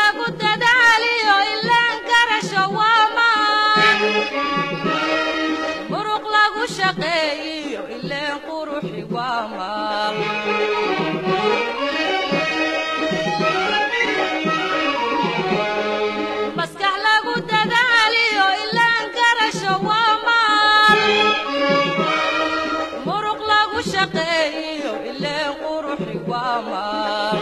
lagu dadaaliyo ilaan garasho waa maan muruq lagu shaqeeyiyo ileen quruxi waa maal maskax lagu dadaaliyo ilaan garasho waa maal muruq lagu shaqeeyiyo ileen quruxi waa maal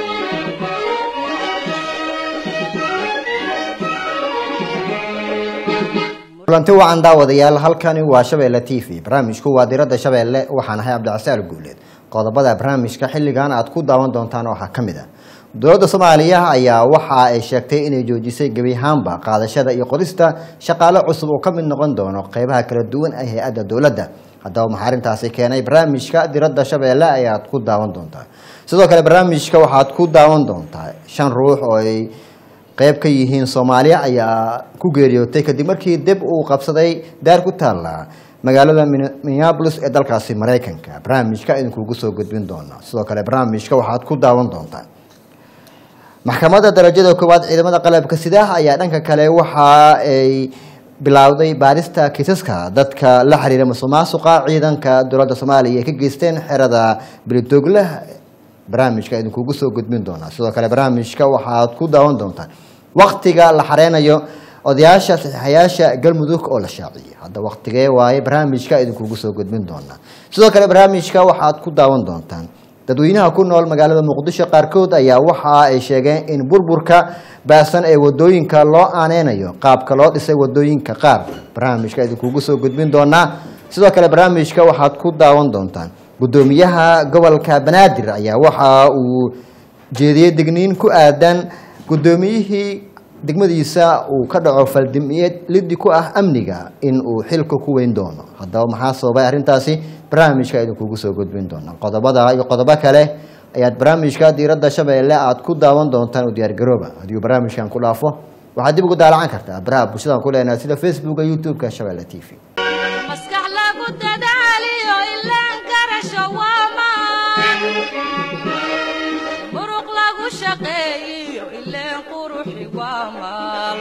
kulanti wacan daawadayaal halkani waa shabeelle t v barnaamijku waa diradda shabeelle waxaan ahay cabdicasaal guuleed qodobada barnaamijka xilligan aad ku daawan doontaan waxaa ka mid ah dowladda soomaaliya ayaa waxa ay sheegtay inay joojisay gebi ahaanba qaadashada iyo qorista shaqaale cusub oo ka mid noqon doono qeybaha kala duwan ee hay-adda dowladda haddaba maxaa arrintaasi keenay barnaamijka diradda shabeelle ayaad ku daawan doontaa sidoo kale barnaamijka waxaad ku daawan doontaa shan ruux oo ay qeyb ka yihiin soomaaliya ayaa ku geeriyootay kadib markii dib uu qabsaday daar ku taalla magaalada minneapolis ee dalkaasi maraykanka barnaamijka idinkuugu soo gudbin doona sidoo kale barnaamijka waxaad ku daawan doontaan maxkamadda darajada koowaad ciidamada qalabka sidaah ayaa dhanka kale waxa ay bilowday baarista kiisaska dadka la xiriira musuqmaasuqa ciidanka dowladda soomaaliya ay ka geysteen xerada beledoogle barnaamijka idinkuugu soo gudbin doonaa sidoo kale barnaamijka waxaad ku daawan doontaan waktiga la xareynayo odayaasha saxiixayaasha galmudug oo la shaaciyay hadda waktigee waaye barnaamijka idinkuugu soo gudbin doonaa sidoo kale barnaamijka waxaad ku daawan doontaan dadweynaha ku nool magaalada muqdisho qaarkood ayaa waxa ay sheegeen in burburka baasan ee wadooyinka loo aaneynayo qaabka loo dhisay wadooyinka qaar barnaamijka idinkuugu soo gudbin doonaa sidoo kale barnaamijka waxaad ku daawan doontaan gudoomiyaha gobolka banaadir ayaa waxa uu jeediyey digniin ku aadan gudoomiyihii degmadiisa uu ka dhaco faldimiyeed lidi ku ah amniga in uu xilka ku weyn doono haddaba maxaa sababay arrintaasi barnaamijka idinkugu soo gudbin doona qodobada iyo qodobo kale ayaad barnaamijka diiradda shabeelle aad ku daawan doontaan u diyaargarooba haddii barnaamijkan ku dhaafo waxaad dib ugu daalacan kartaa baraha bulshadan ku leenahay sida facebooka youtube-ka shabeelle t v maskax lagu dadaaliyo ilaan garasho waa maan muruq lagu shaqeeyiyo ileen quruxi waa maal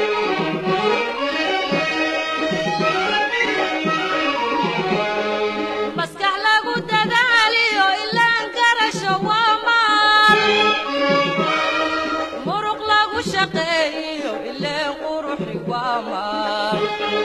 maskax lagu dadaaliyo ilaan garasho waa maal muruq lagu shaqeeyiyo ileen quruxi waa maal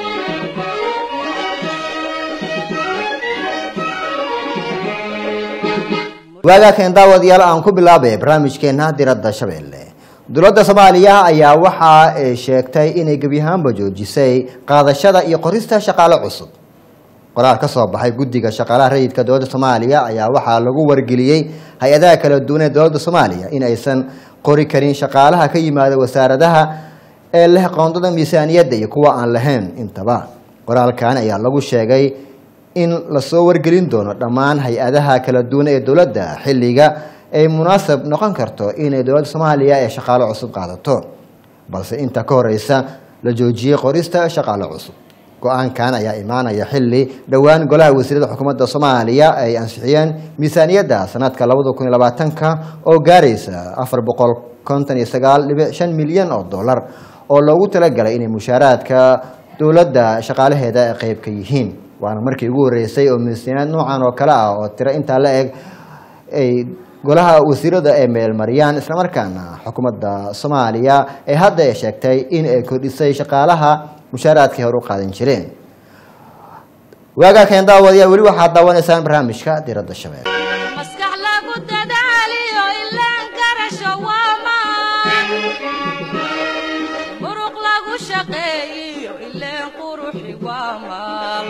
waagaakan daawadayaal aan ku bilaabay barnaamijkeena diradda shabeelle dowladda soomaaliya ayaa waxa ay sheegtay inay gebi ahaanba joojisay qaadashada iyo qorista shaqaale cusub qoraal ka soo baxay guddiga shaqaalaha rayidka dowladda soomaaliya ayaa waxaa lagu wargeliyey hay-adaha kala duwan ee dowladda soomaaliya in aysan qori karin shaqaalaha ka yimaada wasaaradaha ee leh qoondada miisaaniyadda iyo kuwa aan lahayn intaba qoraalkan ayaa lagu sheegay in lasoo wargelin doono dhammaan hay-adaha kala duwan ee dowladda xilliga ay munaasab noqon karto inay dowladda soomaaliya ee shaqaale cusub qaadato balse inta ka horeysa la joojiyey qorista shaqaale cusub go-aankan ayaa imaanaya xili dhowaan golaha wasiirada xukuumadda soomaaliya ay ansixiyeen miisaaniyadda sanadka labada kun iyo labaatanka oo gaaraysa afar boqol konton iyo sagaal dhibic shan milyan oo dollar oo loogu talagalay inay mushaaraadka dowladda shaqaalaheeda ay qeyb ka yihiin waana markii ugu horeysay oo miisaaniyad noocan oo kale ah oo tiro intaa la eg ay golaha wasiirada ay meelmariyaan islamarkaana xukuumadda soomaaliya ee hadda ay sheegtay in ay kordhisay shaqaalaha mushaaraadkii hore u qaadan jireen waagaa keen daawadayaa weli waxaad daawanaysaan barnaamijka diradda shabeelle maskax lagu dadaaliyo ilaan garasho waa maan muruq lagu shaqeeyiyo ileen quruxi waa maal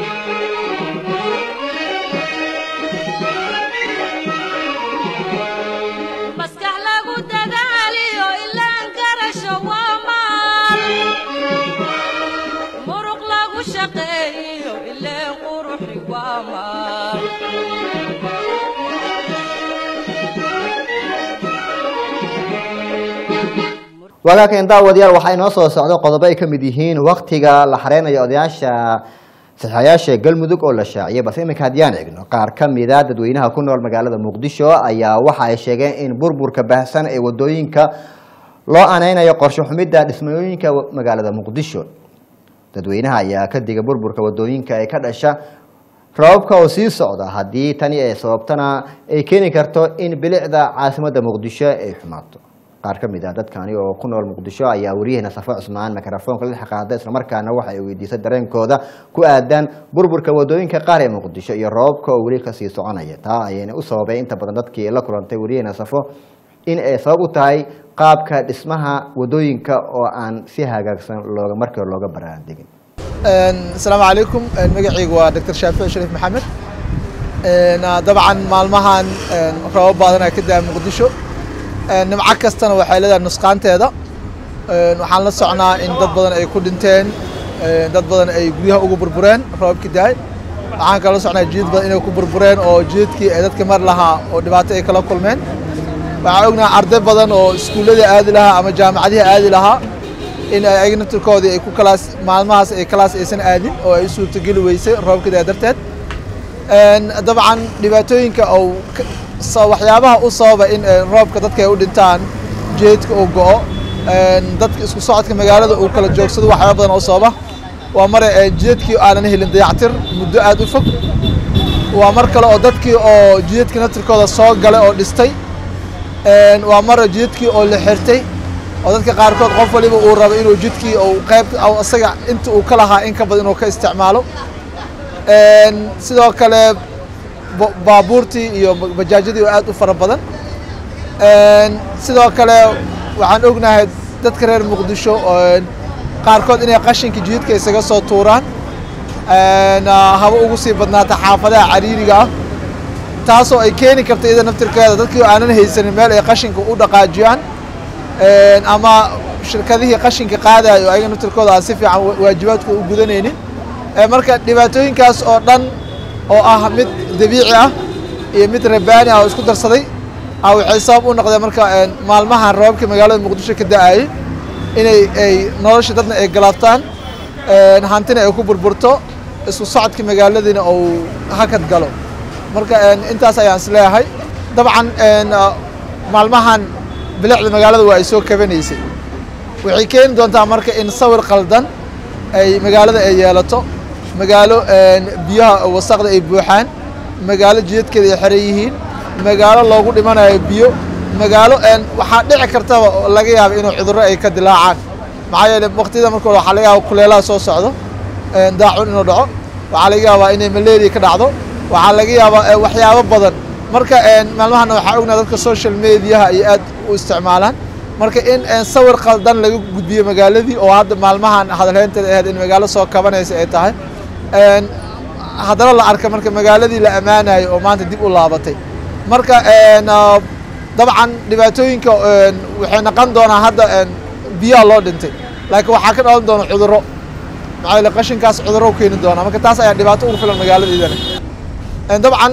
maskax lagu dadaaliyo ilaan garasho waa maal muruq lagu shaqeeyiyo ileen quruxi waa maal waagaakan daawadayaal waxaa inoo soo socdo qodobo ay ka mid yihiin waktiga la xareynayo odayaasha saxaayaasha galmudug oo la shaaciyay balse iminka haddiyaan eegno qaar ka mida dadweynaha ku nool magaalada muqdisho ayaa waxa ay sheegeen in burburka baahsan ee wadooyinka loo aneynayo qorshe xumidda dhismooyinka magaalada muqdisho dadweynaha ayaa ka diga burburka wadooyinka ee ka dhasha rababka oo sii socda haddii tani ay sababtana ay keeni karto in bilicda caasimadda muqdisho ay xumaato qaar ka mid ah dadkani oo ku nool muqdisho ayaa wariyaheena safo cusmaan mikrofoonka la xaqaada islamarkaana waxa ay weydiisay dareenkooda ku aadan burburka wadooyinka qaar ee muqdisho iyo rababka oo weli kasii soconaya taa ayayna u sababay inta badan dadkii la kulantay wariyaheena safo in ay sabab u tahay qaabka dhismaha wadooyinka oo aan si hagaagsan looga markii hore looga baraandegin asalaamu calaykum magacaygu waa doctor shaafici shariif maxamed dabcan maalmahan rabab badanaa ka daa muqdisho nimco kastana waxay leedahay nusqaanteeda waxaan la socnaa in dad badan ay ku dhinteen dad badan ay guryaha ugu burbureen rababkii daay waxaan kala socnaa jidad badan inay ku burbureen oo jidadkii ay dadka mar lahaa oo dhibaato ay kala kulmeen waxaan ognahay arday badan oo iskuullada aadi lahaa ama jaamacadihi aadi lahaa in ay ayagna turkoodii ay ku kalaas maalmahaas ay kalaas aysan aadin oo ay u suurtogeli weysay roobkida darteed dabcan dhibaatooyinka oo waxyaabaha u sababa in roobka dadka ay u dhintaan jeedka uu go'o dadka isku socodka magaalada uu kala joogsado waxyaaba badan oo sababa waa mare jidadkii aanan helin dayactir muddo aad u fog waa mar kale oo dadkii oo jidadkii natirkooda soo galay oo dhistay waa mara jidadkii oo la xirtay oo dadka qaarkood qof waliba uu rabo inuu jidkii uu qayb isaga inta uu ka lahaa in ka badan inuu ka isticmaalo sidoo kale baabuurtii iyo bajaajyadii oo aad u fara badan sidoo kale waxaan ognahay dadka reer muqdisho qaarkood inay qashinka jidadka isaga soo tuuraan haba ugu sii badnaata xaafadaha cariiriga ah taasoo ay keeni karto iyada naftirkeeda dadkii aanan haysanin meel ay qashinka u dhaqaajiyaan ama shirkadihii qashinka qaadayo ayaga naftirkooda aan si fiican waajibaadkooda u gudanaynin marka dhibaatooyinkaas oo dhan oo ah mid dabiici ah iyo mid rabaani ah oo isku darsaday a waxay sabab u noqdeen marka maalmahan rababkii magaalada muqdisho ka da-ayay inay ay nolosha dadna ay galaabtaan hantina ay ku burburto isku socodka magaaladiina uu hakad galo marka intaas ayaan is leeyahay dabcan maalmahan bilicda magaalada waa ay soo kabanaysay waxay keeni doontaa marka in sawir qaldan ay magaalada ay yeelato magaalo biyaha wasaqda ay buuxaan magaalo jidadkeeda ay xeran yihiin magaalo loogu dhimanayo biyo magaalo waxaa dhici kartaba laga yaaba inuu cudurro ay ka dilaacaan maxaa yeele waqtiyada marka waxaa laga yaaba kuleelaha soo socdo daacun inuu dhaco waxaa laga yaabaa inay malaria ka dhacdo waxaa laga yaabaa waxyaabo badan marka maalmahana waxaa ognaa dadka social mediaha ay aad u isticmaalaan marka in sawir qaldan laga gudbiyo magaaladii oo hadda maalmahan hadalheynteeda ahayd in magaalo soo kabanaysa ay tahay haddana la arka marka magaaladii la ammaanayo oo maanta dib u laabatay marka dabcan dhibaatooyinka waxay noqon doonaa hadda biyaha loo dhintay laakiin waxaa ka dhalan doona cudurro maxaa yeele qashinkaas cudurro u keeni doona marka taas ayaa dhibaato ugu filan magaaladaydana dabcan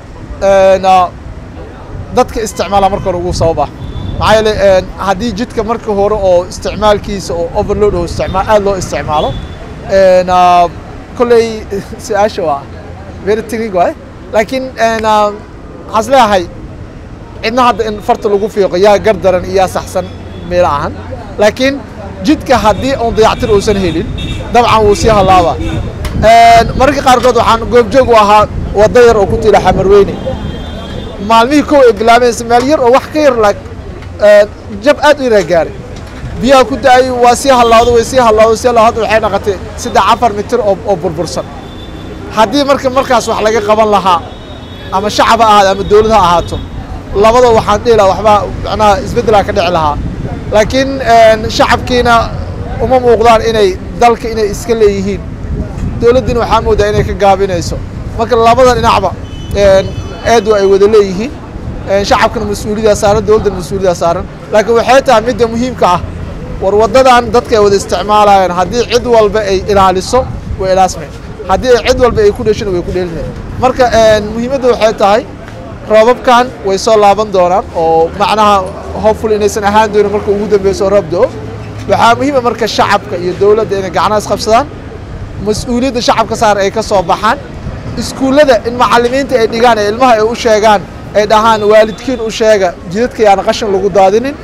dadka isticmaala marka hore ugu sabab ah maxaa yeele haddii jidka marka hore oo isticmaalkiisa oo overload oo isticmaal aad loo isticmaalo kolley su-aasha waa very technique waay laakiin waxaan is leeyahay cidna hadda in farta lagu fiiqo yaa gar daran iyo yaa saxsan meelo ahan laakiin jidka haddii uun dayactir uusan helin dabcan wuu sii hallaabaa mararka qaarkood waxaan goobjoog u ahaa wadda yar oo ku tiila xamarweyne maalmihii kow ay bilaabaysa meel yar oo wax ka yar laag jab aad u yaraa gaaray biyaha ku da-ay waa sii hallawda way sii hallawda sii hallawda hadda waxay noqotay saddex afar mitir oo oo burbursan haddii marka markaas wax laga qaban lahaa ama shacab ha ahaado ama dawlad ha ahaato labada waxaan dhihi lahaa waxbaa macnaha isbeddelaa ka dhici lahaa laakiin shacabkiina uma muuqdaan inay dalka inay iska leeyihiin dawladdiina waxaa moodaa inay ka gaabinayso marka labada dhinacba eedu ay wada leeyihiin shacabkana mas-uuliyaddaa saaran dawladdana mas-uuliyaddaa saaran laakiin waxay tahay midda muhiimka ah war waddadan dadka ay wada isticmaalayaan haddii cid walba ay ilaaliso way ilaasmeen haddii ay cid walba ay ku dheshina way ku dheelinayn marka muhiimadda waxay tahay roobabkan way soo laaban doonaan oo macnaha hopeful inaysan ahaan doonin marka ugu dambeyso roob do waxaa muhiima marka shacabka iyo dawladda inay gacnaha isqabsadaan mas-uuliyadda shacabka saar ay ka soo baxaan iskuullada in macallimiinta ay dhigaan ee ilmaha ay u sheegaan ay dhahaan waalidkiin u sheega jidadka yaana qashin lagu daadinin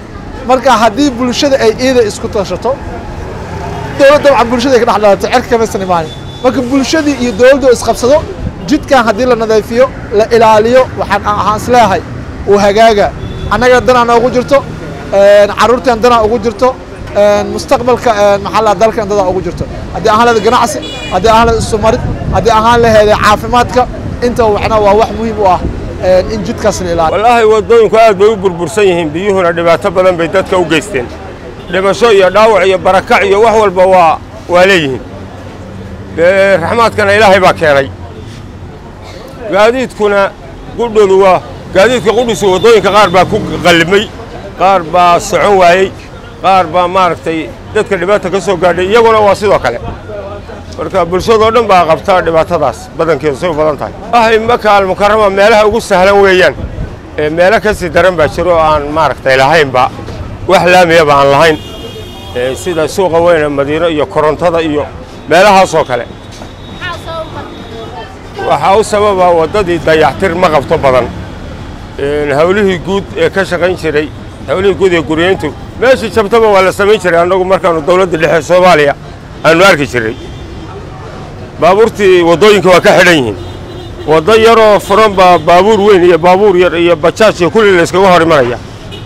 marka haddii bulshada ay iida isku tashato dowlad dabcan bulshada ay ka dhex dhalato cerka kamaysan imaanin marka bulshadii iyo dowladdu isqabsado jidkan haddii la nadiifiyo la ilaaliyo waxaan ahaan isleeyahay uu hagaaga annaga danaa noogu jirto carruurteen danaa ugu jirto mustaqbalka maxaa la dalkan dadaa ugu jirto haddii ahaan laheed ganacsi haddii ahaan laheed isumarid haddii ahaan laheed caafimaadka inta waxna waa wax muhiim u ah in jidkaas la ilaaliyo wallaahi waddooyinku aad bay u burbursan yihiin biyuhuna dhibaato badan bay dadka u geysteen dhimasho iyo dhaawac iyo barakac iyo wax walba waa waa leeyihiin dee raxmaadkana ilaahay baa keenay gaadiidkuna qudhoodu waa gaadiidka qudhisu waddooyinka qaar baa ku qallimay qaar baa socon waayey qaar baa maaragtay dadka dhibaata ka soo gaadhay iyaguna waa sidoo kale marka bulshadoo dhan baa qabta dhibaatadaas badankeedu say u badan tahay wahay maka almukarama meelaha ugu sahlan weeyaan ee meelo ka sii daran baa jiro oo aan maaragtay lahaynba wax laamiyaba aan lahayn sida suuqa weyne madiino iyo korontada iyo meelahaasoo kale waxaa u sababa waddadii dayactir ma qabto badan hawlihii guud ee ka shaqayn jiray hawlihii guud ee guryeyntu meeshii jabtaba waa la samayn jiray annagu markaannu dawladda dhexe soomaaliya aannu arki jiray baabuurtii waddooyinka waa ka xidhan yihiin waddo yaroo furan baa baabuur weyn iyo baabuur yar iyo bajaaj iyo kulli la yskaga hor imanaya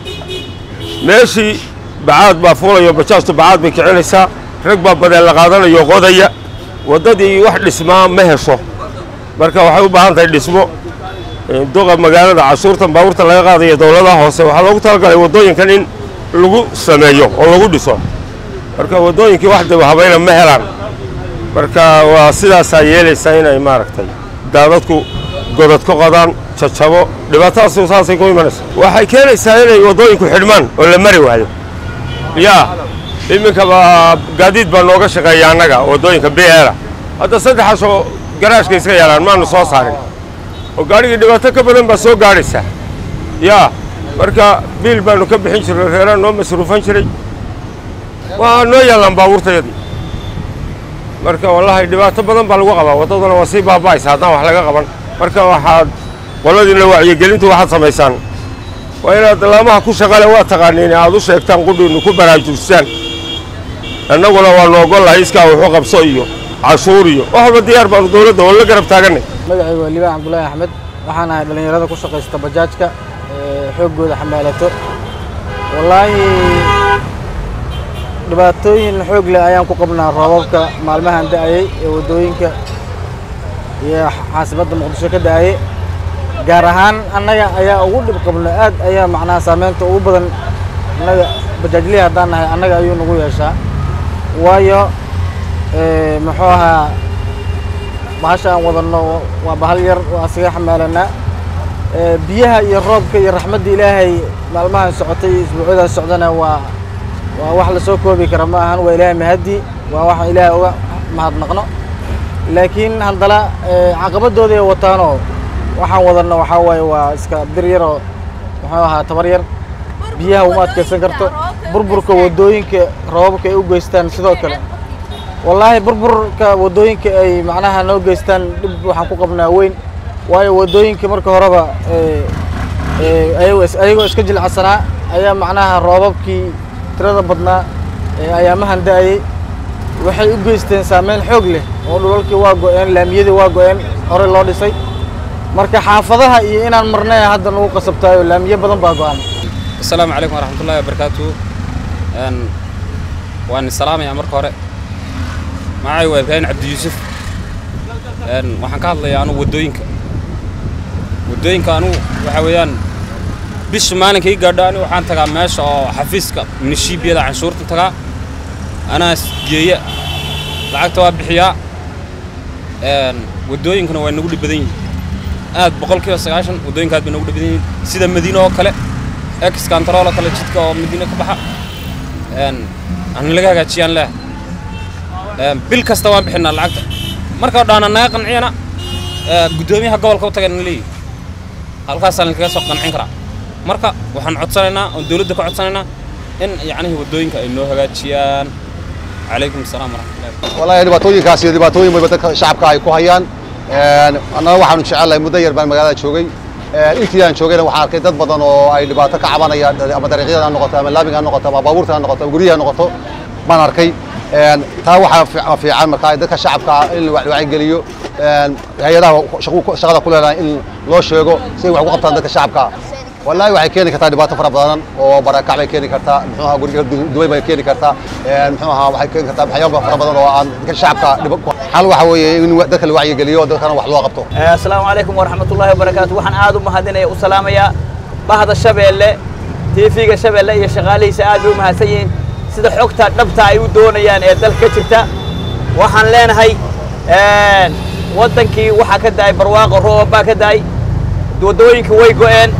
meeshii bacaad baa fuulayo bajaajtu bacaad bay kicinaysaa rag baa badeen la qaadanayo qodaya waddadii wax dhismaa ma hesho marka waxay u baahan tahay dhismo duqa magaalada cashuurtan baabuurta laga qaadaya dowladaha hoose waxaa loogu talagalay waddooyinkan in lagu sameeyo oo lagu dhiso marka waddooyinkii wax dib habayna ma helaan marka waa sidaasaa yeelaysaa inay maaragtay daadadku godad ka qodaan jajabo dhibaatadaas saasay ku imanaysa waxay keenaysaa inay waddooyinku xidhmaan oo la mari waayo yaa iminkaba gaadiid baa nooga shaqeeya annaga waddooyinka bla hadda saddexaasoo garaashka iska yaalaan maanu soo saarin oo gaadhigii dhibaato ka badan baa soo gaadhaysa yaa marka biil baanu ka bixin jirnay reeraan noo masruufan jiray waa noo yaallaan baabuurtayadii marka wallaahi dhibaato badan baa lagu qabaa waddaduna waa sii baaba'aysa haddaan wax laga qaban marka waxaad qoladiina wacyigelintu waxaad samaysaan waa inaad laamaha ku shaqale waa taqaaniin aad u sheegtaan qudhiinnu ku baraajujsaan annaguna waannu ogollahay iskaa wuxuu qabso iyo cashuur iyo wax walba diyaar baanu dowladda oo la garab taagannay magacaygu waa liibaan cabdullaahi axmed waxaan ahay dhallinyarada ku shaqaysta bajaajka xooggooda xamaalato wallaahi dhibaatooyin xoog leh ayaan ku qabnaa roobabka maalmahan da'ayey ee waddooyinka iyo xaasibadda muqdisho ka da'ayey gaar ahaan annaga ayaa ugu dhib qabno aad ayaa macnaha saameynta ugu badan annaga bajaajlihi haddaan nahay annaga ayuu nagu yeeshaa waayo muxuu ahaa bahasha aan wadanno waa bahal yar waa asiga xamaalanaa biyaha iyo roobka iyo raxmadda ilaahay maalmahan socotay iyo isbuucyadan socdana waa waa wax la soo koobi kara ma ahan waa ilaahay mahaddi waa waxaan ilaahay uga mahadnaqno laakiin haddana caqabadooda ay wataanoo waxaan wadanno waxaa waaye waa iska bir yaroo muxuu ahaa tabar yar biyaha uma adkaysan karto burburka waddooyinka roobabka ay u geystaan sidoo kale wallaahi burburka waddooyinka ay macnaha noo geystaan dhib waxaan ku qabnaa weyn waayo waddooyinka marka horeba ayagoo iska jilcsanaa ayaa macnaha roobabkii tirada badnaa ee ayaamahan da'ayey waxay u geysteen saameyn xoog leh oo dhulalkii waa go'een laamiyadii waa go'een hore loo dhisay marka xaafadaha iyo inaan marnay hadda nagu qasabtaayo laamiyo badan baa go'an asalaamu calaykum waraxmatullahi wabarakaatu waan salaamayaa marka hore magacay waa ibraahim cabdi yuusuf waxaan ka hadlayaa anugu waddooyinka waddooyinka anugu waxaa weeyaan bisha maalinkii gaadho anigu waxaan tagaa meesha oo xafiiska minishiibiyada canshuurta tagaa anaa geeya lacagta waa bixiyaa waddooyinkuna waa nagu dhib badan yihin aad boqolkiiba sagaashan waddooyinka aad bay nagu dhib badan yihin sida madiine oo kale ex kantarool oo kale jidka oo madiine ka baxa ana laga hagaajiyaan leh bil kasta waan bixinaa lacagta marka dhaana naga qanciyana guddoomiyaha gobolka u tagana leeyihi halkaasaan lakaga soo qancin karaa marka waxaan codsanaynaa oon dowladda ka codsanaynaa in yacnihii waddooyinka ay noo hagaajiyaan calaykum asalaam waraxmatullahi wallahi dhibaatooyinkaas iyo dhibaatooyin wayba dadka shacabka ay ku hayaan annaga waxaanu jecelahay muddo yar baan magaalada joogay intii aan joogayna waxaan arkay dad badan oo ay dhibaato ka cabanayaan ama dariiqyada ha noqoto ama laamiga ha noqoto ama baabuurta ha noqoto ama guryaha ha noqoto baan arkay taa waxaa fi- fiican markaa dadka shacabka in la wacyigeliyo hay-adaha shaqu- shaqada ku leedahay in loo sheego si ay wax ugu qabtaan dadka shacabka wallaahi waxay keeni kartaa dhibaato fara badan oo barakac bay keeni kartaa muxuu ahaa guriga duway bay keeni kartaa muxuu ahaa waxay keeni kartaa waxyaaba fara badan oo aan dadka shacabka dhib ku xal waxa weeye in dadka la wacyigeliyo dadkana wax loo qabto asalaamu calaykum waraxmatullaahi wabarakaatu waxaan aad u mahadinaya u salaamayaa bahda shabeelle tv-ga shabeelle iyo shaqaalihiisa aad bay u mahadsan yihiin sida xogta dhabta ay u doonayaan ee dalka ka jirta waxaan leenahay waddankii waxaa ka da'ay barwaaqo roob baa ka da'ay waddooyinkii way go'een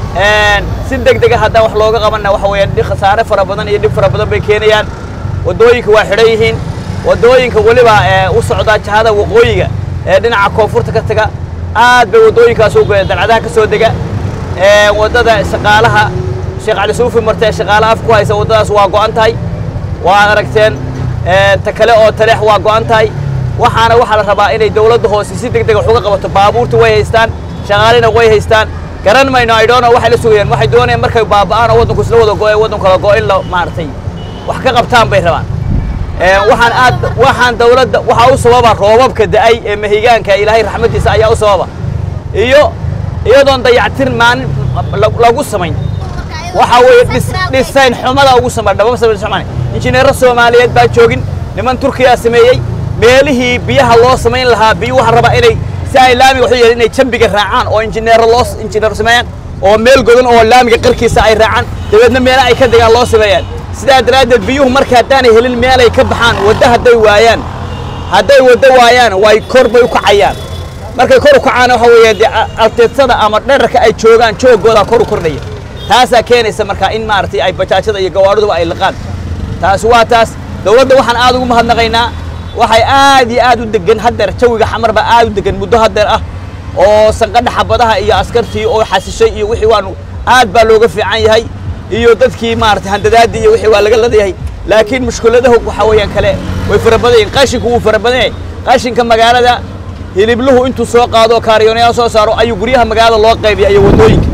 si deg dega haddaan wax looga qabanna waxa weeyaan dhi- khasaare fara badan iyo dhib fara badan bay keenayaan waddooyinka waa xidhan yihiin waddooyinka weliba ee u socdaa jahada waqooyiga ee dhinaca koonfurta ka taga aad bay waddooyinkaas u go'een dalcadaha ka soo dega ee waddada shaqaalaha sheekh cali suufi marta ee shaqaale af ku haysa waddadaas waa go'an tahay waad aragteen ee, ta kale oo taleex waa go'an tahay waxaana waxaa la rabaa inay dawladda hoose si deg deg wax uga qabato baabuurta way haystaan shaqaalina way haystaan garan mayno ay dhoono waxay la sugayaan waxay doonayaan markay baaba'aan oo waddanku isla wada go'e waddanku kala go'o in la maaragtay wax ka qabtaan bay rabaan Ee, waxaan aad waxaan dawladda waxaa u sababa roobabka da'ay ee mahigaanka ilaahay raxmadiisa ayaa u sababa iyo iyadoon dayactir maalin la- lagu samayn waxaa weeye dhis- dhisayn xumada ugu samay dhababa samay samayn injineero soomaaliyeed baa joogin niman turkiyaa sameeyey meelihii biyaha loo samayn lahaa biyo waxaa rabaa inay si ay laamiga waxu yeelin inay jambiga raacaan oo injineero loo injineero sameeyaan oo meel godan oo laamiga qarkiisa ay raacaan dabeedna meelo ay ka degaan loo sameeyaan sidaa daraaddeed biyuhu marka haddaanay helin meelay ka baxaan waddo hadday waayaan hadday waddo waayaan way kor bay u kacayaan markay kor u kacaan waxa weeye dee a- alteedsada ama dherarka ay joogaan joogoodaa kor u kordhaya taasaa keenaysa marka in maaragtay ay bajaajada iyo gawaadhiduba ay liqaan taasi waa taas dawladda waxaan aad ugu mahadnaqaynaa waxay aad iyo aad u degan haddeer jawiga xamar baa aad u degan muddo haddeer ah oo sanqadha xabadaha iyo askartii oo xasishay iyo wixii waanu aad baa looga fiican yahay iyo dadkii maaragtay handadaadii iyo wixii waa laga ladayahay laakiin mushkuladahu waxa weeyaan kale way fara badan yihiin qashinku wuu fara badan yahay qashinka magaalada hilibluhu intuu soo qaado oo kaariyoonayaal soo saaro ayuu guryaha magaalada loo qaybiya iyo waddooyinka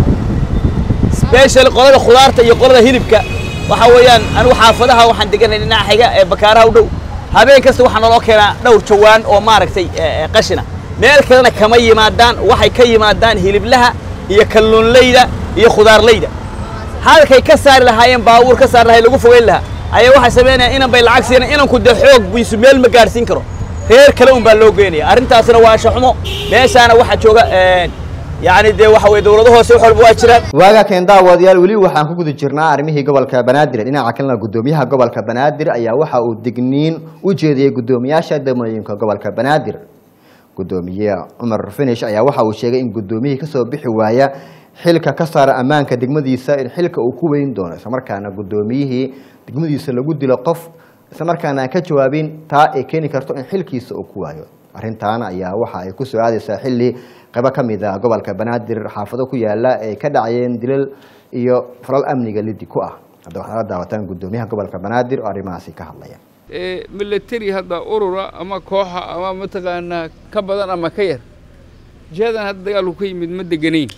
special qolada khudaarta iyo qolada hilibka waxa weeyaan anigu xaafadaha waxaan deganay dhinaca xiga ee bakaaraha u dhow habeen kasta waxaa naloo keenaa dhowr jawaan oo maaragtay ee, ee, qashina meel kalena kama yimaadaan waxay ka yimaadaan hiliblaha iyo kalluunleyda iyo khudaarleyda halkay ka saari lahaayeen baabuur ka saari lahay lagu fogeyn lahaa ayaa waxay samaynayaan inan bay lacag siinay inanku dee xoog biisu meel ma gaadhsiin karo reer kale un baa loo geynaya arrintaasna waa anshaxumo meeshaana waxaa jooga ee, yacni dee waxa weye dawlado hoose wax walba waa jiraan waaga keen daawadayaal weli waxaan ku guda jirnaa arrimihii gobolka banaadir dhinaca kalena gudoomiyaha gobolka banaadir ayaa waxa uu digniin u jeediyey gudoomiyaasha degmooyinka gobolka banaadir gudoomiye cumar finish ayaa waxa uu sheegay in gudoomiyihii kasoo bixi waaya xilka ka saara ammaanka degmadiisa in xilka uu ku weyn doono islamarkaana gudoomiyihii degmadiisa lagu dilo qof islamarkaana aan ka jawaabin taa ay keeni karto in xilkiisa uu ku waayo arrintan ayaa waxa ay kusoo aadaysaa xilli qaybo ka mid ah gobolka banaadir xaafado ku yaala ay ka dhacayeen dilal iyo falal amniga lidi ku ah hadda waxaad la daawataan gudoomiyaha gobolka banaadir oo arrimahaasi ka hadlaya ee military hadda urura ama kooxa ama mataqaanaa ka badan ama ka yar jihadan hadda dagaalku ka yimid ma deganayn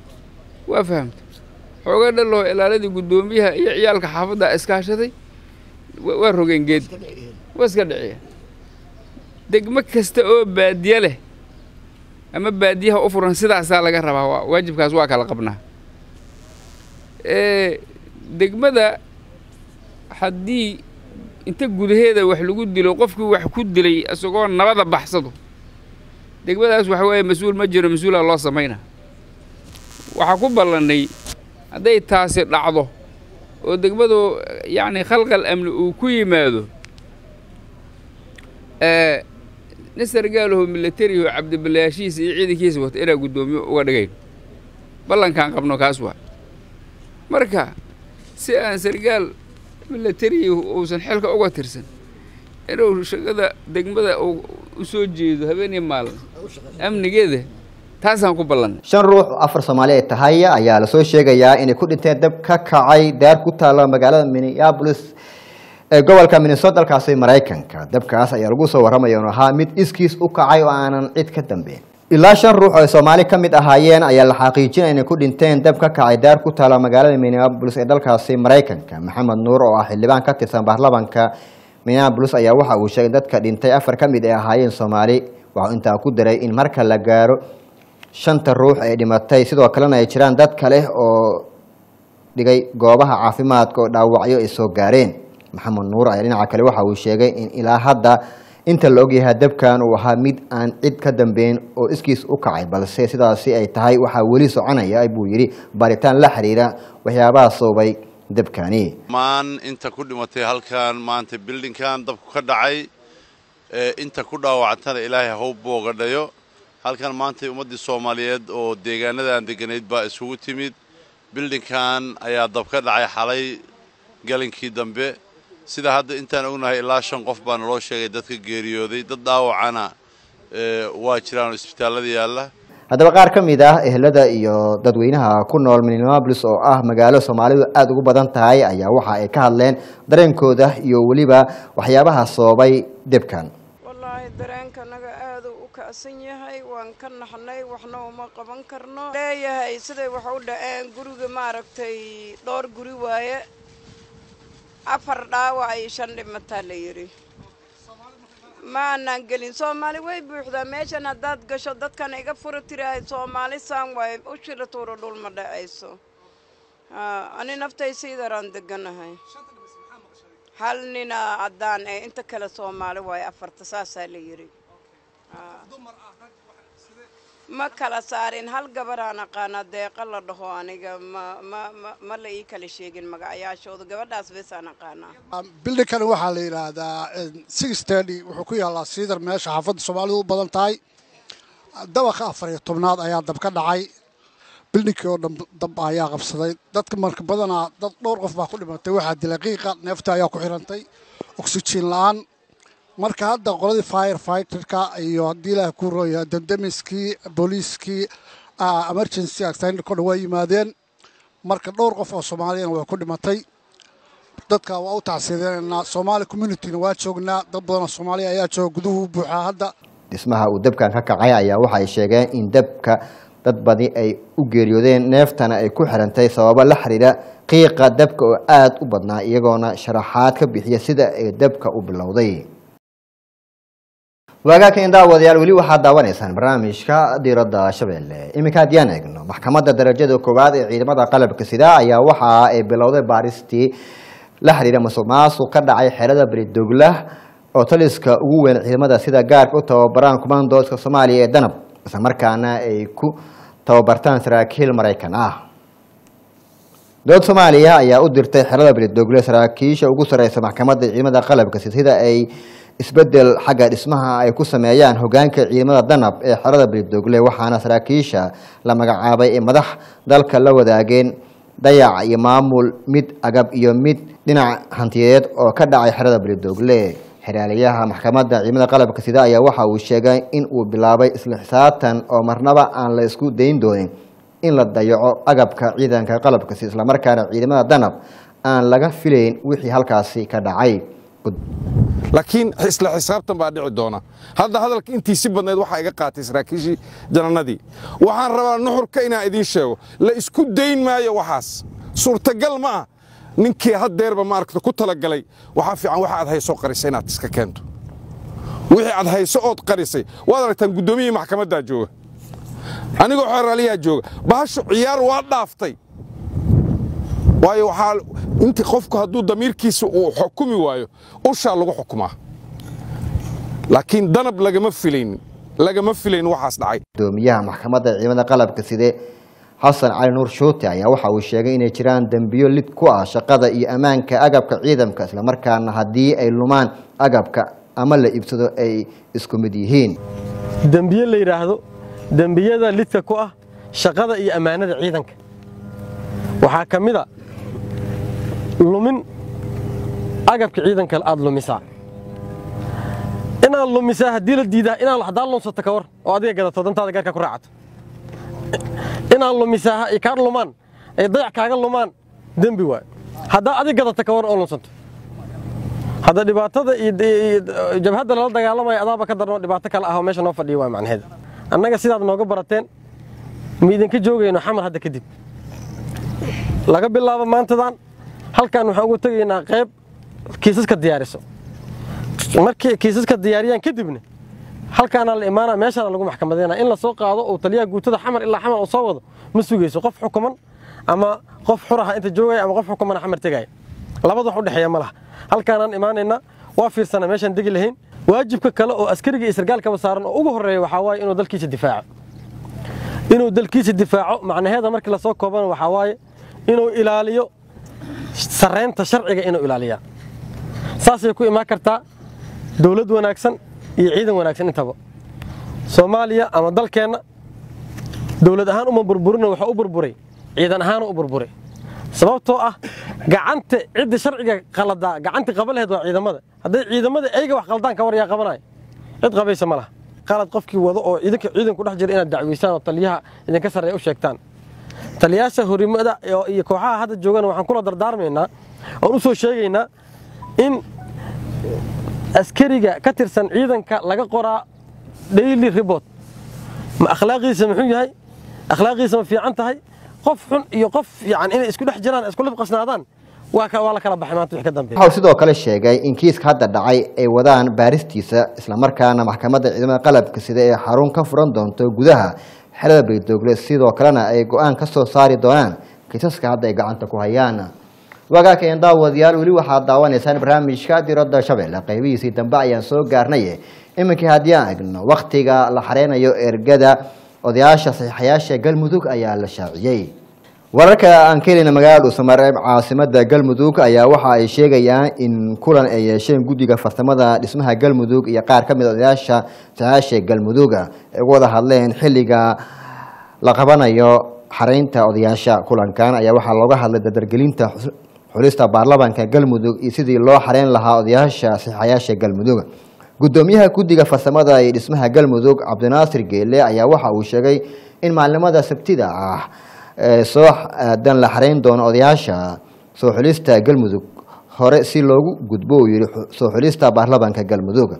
waa fahamta xooga dhaloo ilaaladii guddoomiyaha iyo ciyaalka xaafadda iskaashaday wa- waa rogeen geed waa iska dhiciyeen degmo kasta oo baadiye leh ama baadiyaha u furan sidaasaa laga rabaa waa waajibkaas waa kala qabnaa ee degmada haddii inta gudaheeda wax lagu dilo qofkii wax ku dilay isagoo nabada baxsado degmadaas waxa weeye mas-uul ma jiro mas-uulaa loo samayna waxaa ku ballannay hadday taasi dhacdo oo degmadu yacni khalqal amni uu ku yimaado ee nin sargaalaho militariho cabdibilayaashiisa iyo ciidankiisa wata inaa guddoomiyo uga dhigayn ballankaan qabno kaas waa marka si aan sargaal militari uusan xilka uga tirsan inuu shaqada degmada uu u soo jeedo habeenii maalin amnigeeda taasaan ku ballanay shan ruux oo afar soomaali ay tahay ayaa lasoo sheegayaa inay ku dhinteen dab ka kacay daar ku taalla magaalada minneapolis ee gobolka minnesota dalkaasi maraykanka dabkaas ayaa lagu soo warramaya inuu ahaa mid iskiis u kacay oo aanan cid ka dambeyn ilaa shan ruux oo ay soomaali ka mid ahaayeen ayaa la xaqiijinaya inay ku dhinteen dab ka kacay daar ku taala magaalada minneapolis ee dalkaasi maraykanka maxamed nuur oo ah xildhibaan ka tirsan baarlamanka minneapolis ayaa waxa uu sheegay in dadka dhintay afar ka mid ay ahaayeen soomaali waxau intaa ku daray in marka la gaaro shanta ruux ee dhimatay sidoo kalena ay jiraan dad kale oo dhigay goobaha caafimaadka oo dhaawacyo ay soo gaareen maxamed nuur ayaa dhinaca kale waxa uu sheegay in ilaa hadda inta la ogyahay dabkan uu ahaa mid aan cid ka dambeyn oo iskiis u kacay balse sidaasi ay tahay waxaa weli soconaya buu yidhi baaritaan la xiriira waxyaabaha sababay dabkani maan inta ku dhimatay halkan maanta bildinkan dabku ka dhacay ee inta ku dhaawacantana ilaahay haw boogadhayo halkan maanta ummaddii soomaaliyeed oo deegaanadan degganayd baa isugu timid bildinkan ayaa dab ka dhacay xalay galinkii dambe sida hadda intaan ognahay ilaa shan qof baa naloo sheegay dadka geeriyooday dad dhaawacana ee, waa jiraan oo isbitaallada yaalla haddaba qaar ka mid ah ehelada iyo dadweynaha ku nool minneapolis oo ah magaalo soomaalidu aada ugu badan tahay ayaa waxa ay ka hadleen dareenkooda iyo weliba waxyaabaha sababay debkan wallaahi dareenkanaga aaduu u kacsan yahay waan ka naxnay waxna uma qaban karno leeyahay siday wax u dhaceen guriga maaragtay dhowr guri waaye afar dhaawac iyo shan dhimataa la yidhi ma aanaan gelin soomaali way buuxdaa meeshan haddaad gasho dadkan iga fura tirahay soomaali saan waaye u shila tuuro dhul ma dhacayso Haa, ani naftaysiidaraan deganahay hal nina caddaan ee inta kale soomaali waaye afarta saasaa la yidhi Haa. ma kala saarin hal gabaraan aqaana deeqa la dhaho aniga ma ma ma ma la ii kala sheegin magacayaashooda gabadhaas besaan aqaanaa bildinkan waxaa la yidhaahdaa six thirty wuxuu ku yaallaa siidar meesha xaafadda soomaalidu u badan tahay dabaqa afar iyo tobnaad ayaa dab ka dhacay bildinkii oo dhan dab ayaa qabsaday dadka marka badanaa dad dhowr qof baa ku dhimatay waxaa dilay qiiqa neefta ayaa ku xirantay oksijiin la-aan marka hadda qoladii fire fighterka iyo haddii ilaah ku rooya dandamiskii booliiskii ah, emergency accident kodhan waa yimaadeen marka dhowr qof oo soomaaliyana waa ku dhimatay dadka waa u tacsiidenaynaa soomaali communityna waa joognaa dad badan oo soomaaliya ayaa jooga guduhu u buuxaa hadda dhismaha uu dabkan ka kacay ayaa waxa ay sheegeen in dabka dad badi ay u geeriyoodeen neeftana ay ku xirantay sababo la xiriira qiiqa dabka oo aada u badnaa iyagoona sharaxaad ka bixiya sida ay dabka u bilowday waagaakan daawadayaal weli waxaad daawanaysaan barnaamijka diiradda shabeelle iminka haddiyaan eegno maxkamadda darajada koowaad ee ciidamada qalabka sida ayaa waxa ay bilowday baaristii la xiriira musuq maasuq ka dhacay xeelada beridogla oo taliska ugu weyn ciidamada sida gaarka u tababaraan kumandoodka soomaaliya ee danab isla markaana ay ku tababartaan saraakiil maraykan ah dowlad soomaaliya ayaa u dirtay xerada beridogle saraakiisha ugu sareysa maxkamadda ciidamada qalabka sida sida ay isbedel xagga dhismaha ay ku sameeyaan hogaanka ciidamada danab ee xerada beridogle waxaana saraakiisha la magacaabay ee madax dalka la wadaageen dayac iyo maamul mid agab iyo mid dhinac hantiyeed oo ka dhacay xerada beridogle xeraaliyaha maxkamadda ciidamada qalabka sida ayaa waxa uu sheegay in uu bilaabay isla xisaabtan oo marnaba aan la isku dayn doonin in la dayaco agabka ciidanka qalabka sida islamarkaana ciidamada danab aan laga filayn wixii halkaasi ka dhacay laakiin isla xisaabtan baa dhici doona hadda hadalka intii si badnayd waxaa iga qaatay saraakiishii janannadii waxaan rabaa nuxurka inaan idiin sheego la isku dayn maayo waxaas suurtagal ma ah ninkii haddeerba maaragta ku talagalay waxaa fiican waxa aad hayso qarisay inaad iska keento wixii aad hayso ood qarisay waad aragtaan guddoomiyihii maxkamaddaa jooga anigoo xeraaliyaa jooga bahashu ciyaar waa dhaaftay waayo waxaa intii qofku hadduu damiirkiisa uu xukumi waayo ushaa lagu xukumaa laakiin danab lagama filaynin lagama filayn waxaas dhacay gudoomiyaha maxkamadda ciidamada qalabka side xasan cali nuur shuute ayaa waxa uu sheegay inay jiraan dembiyo lid ku ah shaqada iyo ammaanka agabka ciidanka islamarkaana haddii ay lumaan agabka ama la iibsado ay isku mid yihiin dembiye la yidhaahdo dembiyada lidka ku ah shaqada iyo ammaanada ciidanka waxaa ka mid a lumin agabka ciidanka aad lumisaa inaad lumisaa haddii la diidaa inaad haddaa lunsato ka war oo adiga gadato dantaada gaarkaa ku raacato inaad lumisaa ay kaa lumaan ay dayac kaaga lumaan dembi waay haddaa adiga gadata ka war oo lunsanto hadda dhibaatada iyo jabhadda lala dagaalamaya adaaba ka darno dhibaato kale ah oo meesha noo fadhiya waa macnaheeda annaga sidaad nooga barateen ma idinka joogayno xamar hadda kadib laga bilaabo maantadan halkan waxaan uga tegaynaa qayb kiisaska diyaariso markii kiisaska diyaariyaan kadibna halkaana la imaana meeshaana lagu maxkamadeyna in lasoo qaado oo taliyaha guutada xamar ilaa xamar uu soo wado ma sugayso qof xukuman ama qof xuraha inta joogaya ama qof xukumana xamar tegaya labada wax u dhexeeya ma laha halkaanaan imaanaynaa waa fiirsana meeshaan degi lahayn waajibka kale oo askariga iyo sargaalkaba saaran oo ugu horreeya waxaa waaye inuu dalkiisa difaaco inuu dalkiisa difaaco macnaheeda markii lasoo koobana waxaa waaye inuu ilaaliyo sarreynta sharciga inuu ilaaliyaa saasay ku imaan kartaa dowlad wanaagsan iyo ciidan wanaagsan intaba soomaaliya ama dalkeenna dowlad ahaan uma burburina waxa u burburay ciidan ahaan u burburay sababtoo ah gacanta cidda sharciga qaladaa gacantii qaba laheed waa ciidamada hadday ciidamada ayga wax qaldaan ka war yaa qabanaya cid qabaysa ma laha qalad qofkii wado oo idinka ciidanku dhex jira inaad dacweysaan oo taliyaha idinka sarreeya u sheegtaan taliyaasha horimada iyo kooxaha hadda joogana waxaan kula dardaarmaynaa oon u soo sheegaynaa in askariga ka tirsan ciidanka laga qoraa daily report ma akhlaaqiisa muxuu yahay akhlaaqiisa ma fiican tahay qof xun iyo qof yani inay isku dhex jiraan isku libqasnaadaan waa waa la kala baxay maanta wix ka dambeeya waxa uu sidoo kale sheegay in kiiska hadda dhacay ay wadaan baaristiisa islamarkaana maxkamadda ciidamada qalabka sida ee xarun ka furan doonto gudaha xelada beydoogle sidoo kalena ay go-aan ka soo saari doonaan kiisaska hadda ay gacanta ku hayaan wagaakeen daawadayaal weli waxaad daawanaysaan barnaamijka diradda shabeelle qaybihiisii dambe ayaan soo gaarnay iminkii haddii aan egno wakhtiga la xareynayo ergada odayaasha saxiixayaasha galmudug ayaa la shaaciyey wararka aan ka helina magaalada dhuusamareeb caasimada galmudug ayaa waxa ay sheegayaan in kulan ay yeesheen guddiga farsamada dhismaha galmudug iyo qaar ka mid a odayaasha saxiixayaasha galmudug ay uga wada hadleen xilliga la qabanayo xareynta odayaasha kulankan ayaa waxaa looga hadlay dardargelinta xulista baarlamaanka galmudug iyo sidii loo xareyn lahaa odayaasha saxiixayaasha galmudug gudoomiyaha guddiga farsamada iyo dhismaha galmudug cabdinaasir geele ayaa waxa uu sheegay in maalimada sabtida ah ee soo aadan la xareyn doono odayaasha soo xulista galmudug hore si loogu gudbo uu yihi soo xulista baarlamaanka galmudug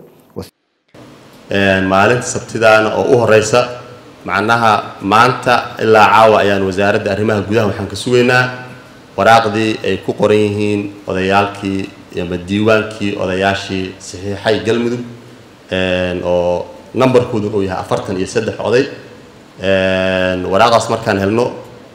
maalinta sabtidaana oo u horeysa macnaha maanta ilaa caawa ayaan wasaaradda arrimaha gudaha waxaan ka sugaynaa waraaqdii ay ku qoran yihiin odayaalkii ama diiwaankii odayaashii saxiixay galmudug oo numberkoodu uu yahay afartan iyo saddex oday waraaqdaas markaan helno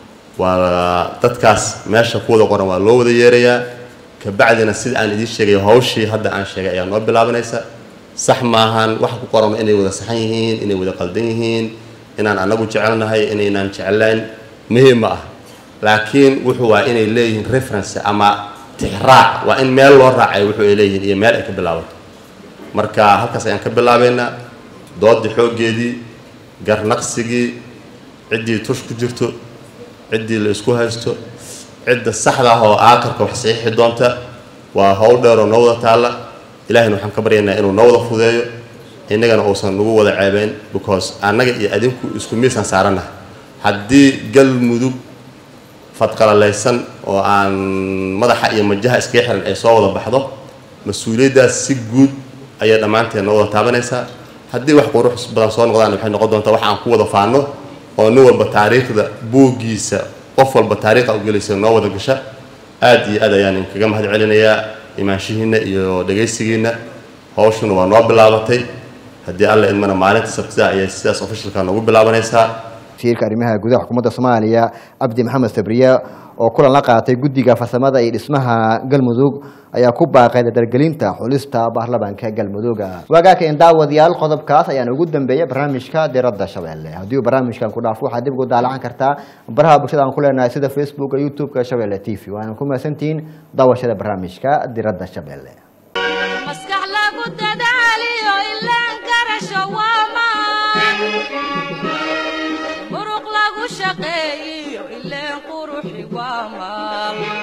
waa dadkaas meesha ku wada qoran waa loo wada yeerayaa kabacdina sida aan idiin sheegay hawshii hadda aan sheegay ayaa noo bilaabanaysa sax maahan waxa ku qoran inay wada saxan yihiin inay wada qaldan yihiin inaan anagu jecelnahay inaynaan jeclayn muhiim ma ah laakiin wuxuu waa inay leeyihiin reference ama tixraac waa in meel loo raacay wuxuu ay leeyihiin iyo meel ay ka bilaabato marka halkaas ayaan ka bilaabaynaa doodii xooggeedii garnaqsigii ciddii tush ku jirto ciddii la isku haysto cidda saxda ah oo aakarka wax saxiixi doonta waa howl dheer oo noo wada taalla ilaahayna waxaan ka baryaynaa inuu noo wada fudeeyo innagana uusan nagu wada ceebeyn because annaga iyo adinku isku miisaan saaranaha haddii galmudug fadqalalaysan oo aan madaxa iyo majaha iskaga xiran ay soo wada baxdo mas-uuliyaddaas si guud ayay dhammaanteed noo wada taabanaysaa haddii wax qurux badan soo noqdaan waxay noqon doontaa wax aan ku wada faano oo nin walba taariikhda buuggiisa qof walba taariikha u gelaysa noo wada gasha aad iyo aad ayaan inkaga mahad celinayaa imaanshihiinna iyo dhegaysigiinna hawshuna waa noo bilaabatay haddii alla idmana maalinta sabtida ayay sidaas ofishalka noogu bilaabanaysaa wasiirka arrimaha gudaha xukuumadda soomaaliya cabdi maxamed sabriye oo kulan la qaatay guddiga farsamada iyo dhismaha galmudug ayaa ku baaqay dardargelinta xulista baarlamaanka galmudug waagaaka in daawadayaal qodobkaas ayaan ugu dambeeyay barnaamijka diradda shabeelle haddii uu barnaamijkan ku dhaafo waxaad dib ugu daalacan kartaa baraha bulshada aan ku leenahay sida facebooka youtube-ka shabeelle t v waana ku mahadsantihiin daawashada barnaamijka diradda shabeelle maskax lagu dadaaliyo ilaan garasho waamaan muruq lagu shaqeeyiyo ileen quruxi waa maal